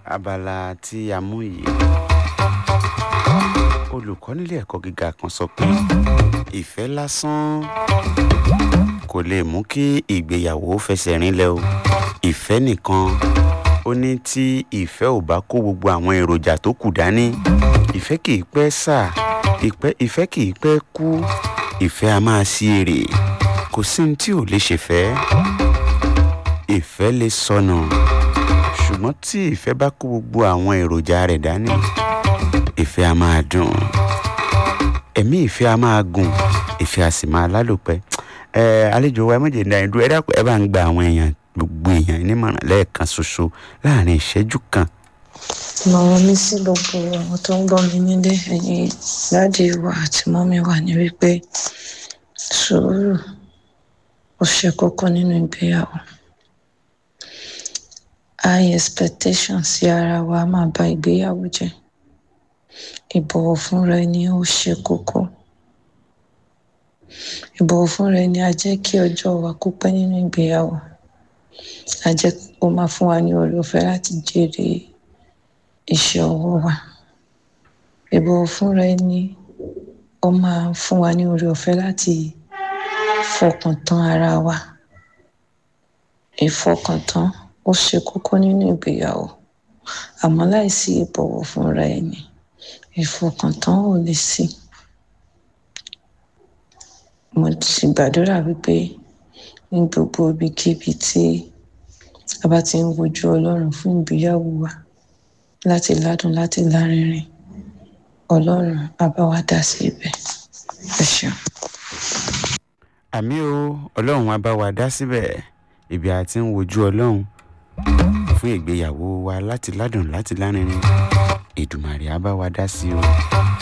abala tí a mú yìí olùkọ́ nílé ẹ̀kọ́ gíga kan sọ pé ìfẹ́ lásán kò lè mú kí ìgbéyàwó fẹsẹ̀ rinlẹ̀ o ìfẹ́ nìkan ó ní tí ìfẹ́ ò bá kó gbogbo àwọn èròjà tó kù dání ìfẹ́ kì í pẹ́ sà ìfẹ́ kì í pẹ́ kú ìfẹ́ a máa sí èrè kò sí ní tí ò lè ṣèfẹ́ ìfẹ́ lè sọnù ṣùgbọ́n tí ìfẹ́ bá kó gbogbo àwọn èròjà rẹ̀ dání ìfẹ́ a máa dùn ẹ̀mí ìfẹ́ a máa gùn ìfẹ́ a sì máa lálòpẹ́ ẹ àlejò wa méje ní àyẹ̀dúró ẹ dákun ẹ bá ń gba àwọn èèyàn gbogbo èèyàn nímọ̀ràn lẹ́ẹ̀kan ṣoṣo láàrin ìṣẹ́jú kan. ìmọ̀ràn mi sí gbogbo àwọn tó ń gbọ́ mi nílé ẹ̀yin dáàdi wa àti mọ́mí wa ní wípé sùúrù ó ṣe kókó nínú ìgbéyàwó high expectation sí ara wa máa ba ìgbéyàwó jẹ́ ìbọ̀wọ̀ fúnra ẹni ó ṣe kókó ìbọ̀wọ̀ fúnra ẹni á jẹ́ kí ọjọ́ wa kó pẹ́ nínú ìgbéyàwó á jẹ́ kó máa fún wa ní oore ọ̀fẹ́ láti jèrè iṣẹ́ ọwọ́ wa ìbọ̀wọ̀ fúnra ẹni ó máa fún wa ní oore ọ̀fẹ́ láti fọkàn tán ara wa ìfọkàntán ó ṣe kókó nínú ìgbéyàwó àmọ́ láìsí ìbọ̀wọ̀ fúnra ẹni ìfọkàntán ò lè sí mo sì gbàdúrà wípé ní gbogbo ibikíbi tí a bá ti ń wojú ọlọ́run fún ìgbéyàwó wa láti ládùn láti lárinrin ọlọ́run á bá wa dá sí ibẹ̀ ẹ ṣeun. àmì o ọlọ́run á bá wa dá síbẹ̀ ibi a ti ń wojú ọlọ́run fún ìgbéyàwó wa láti ládùn láti lárinrin Èdùmàrè á bá wa dá sí o.